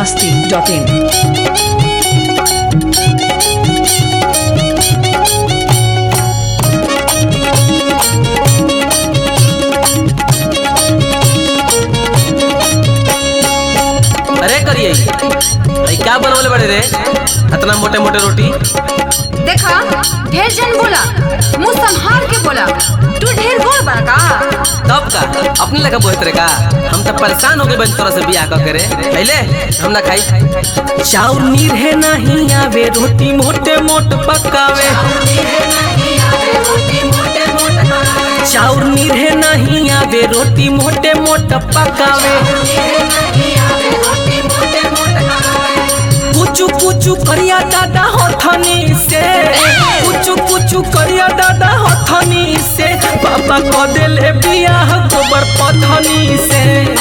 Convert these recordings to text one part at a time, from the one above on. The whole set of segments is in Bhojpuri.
masti.in. अरे करिए भाई क्या बनवले बड़े रे इतना मोटे मोटे रोटी देखा ढेर जन बोला मुंह संभाल के बोला तू ढेर बोल बड़ा का तब का अपने लगा बोहत रे का हम तो परेशान हो गए बन तरह से बियाह कर करे पहले हम ना खाई चाउर नीर है नहीं आवे रोटी मोटे मोट पकावे चाउर नीर है नहीं आवे रोटी मोटे मोट पकावे कुचू कुचू करिया दादा हथनी से कुचू कुचू करिया दादा हथनी से पापा को देले बियाह गोबर पथनी से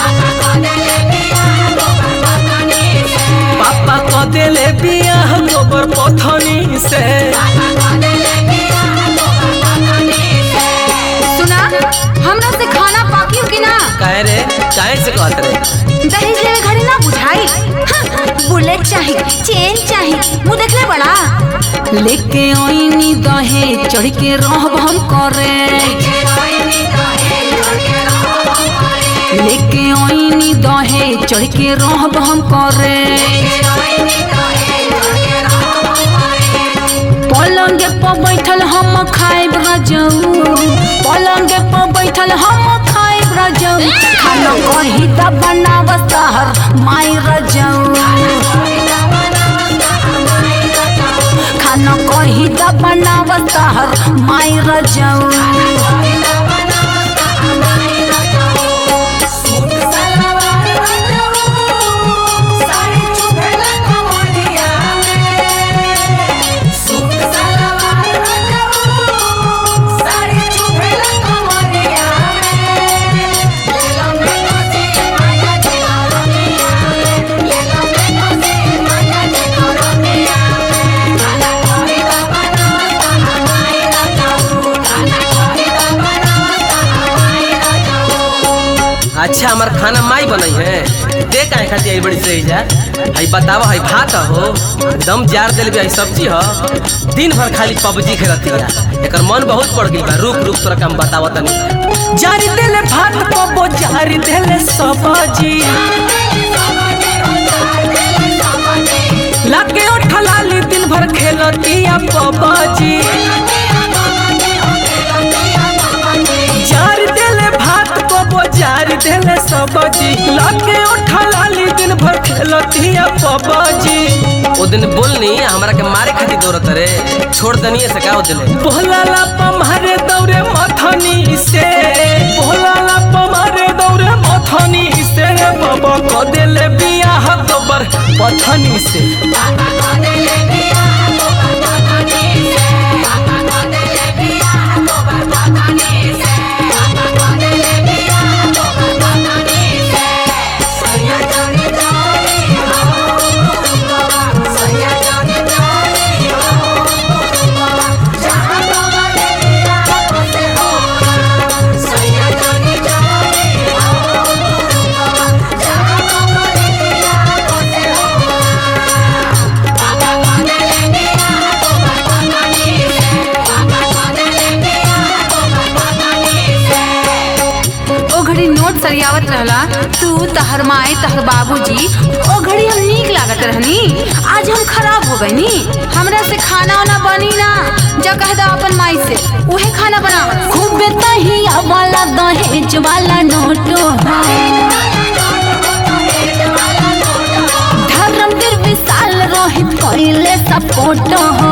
पापा को देले बियाह गोबर पथनी से सुना हमरा से खाना पाकियो कि ना काहे रे काहे से कहत रे दहेज लेवे घड़ी ना बुझाई हाँ, बुलेट चाहिए चेन चाहिए मुंह देखले बड़ा लेके ओइनी दहे चढ़ के रहब हम करे लेके ओइनी दहे चढ़ के रहब हम करे पलंगे पर बैठल हम खाइब रजऊ पलंगे पर बैठल हम खाइब रजऊ खाना कही त बनाव सहर माई रजऊ खाना कही त बनाव सहर माई रजऊ अच्छा हमार खाना माई बनई है दे काहे खाती आई बड़ी सही जा हई बतावा हई भात हो दम जार देल भी हई सब्जी हो दिन भर खाली पबजी खेलती है एकर मन बहुत पड़ गई बा रुक रुक तोरा काम बतावा तनी जारी देले भात पबो जारी देले सब्जी लाके उठलाली दिन भर खेलती है पबजी जार देले भात पबो जार देले सब्जी लाके उठलाली दिन भर खेलती है पबजी ओ दिन बोलनी हमरा के मारे खातिर दौड़त रे छोड़ दनिए से का दिले बोलाला पमारे दौरे मथनी से बोलाला पमारे दौरे मथनी से बाबा को देले बियाह गोबर पथनी से ओ घड़ी नोट सरियावत रहला तू तहर माई तहर बाबूजी ओ घड़ी हम नीक लागत रहनी आज हम खराब हो गईनी हमरा से खाना वाना बनी ना जा कह दा अपन माई से उहे खाना बना खूब तहिया वाला दहेज वाला नोटो धर्मवीर विशाल रोहित कोइले सपोर्ट हो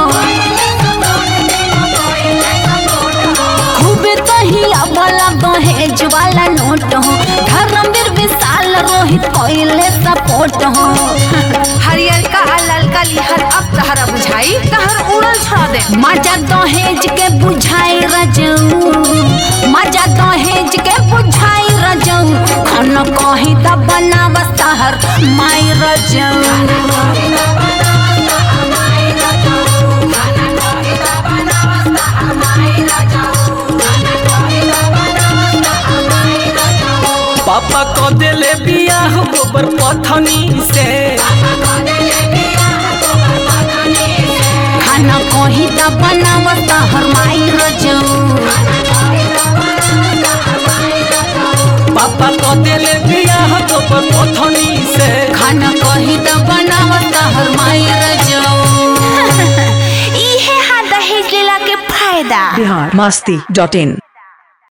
खूब तहिया वाला दहेज वाला नोट हो धर्मवीर विशाल रोहित कोइले सपोर्ट हो हरियर का ललका लिहर अब तहरा बुझाई तहर उड़ल छोड़ दे मजा दहेज के बुझाई रजऊ मजा दहेज के बुझाई रजऊ खाना कहीं त बनाव तहर माई रजऊ पापा को देले बियाह गोबर पथनी से खाना कही त बनावत हर माई रजऊ पापा को देले बियाह गोबर पथनी से खाना कही त बनावत हर माई रजऊ इहे हा दहेज लेला के फायदा बिहार मस्ती डॉट इन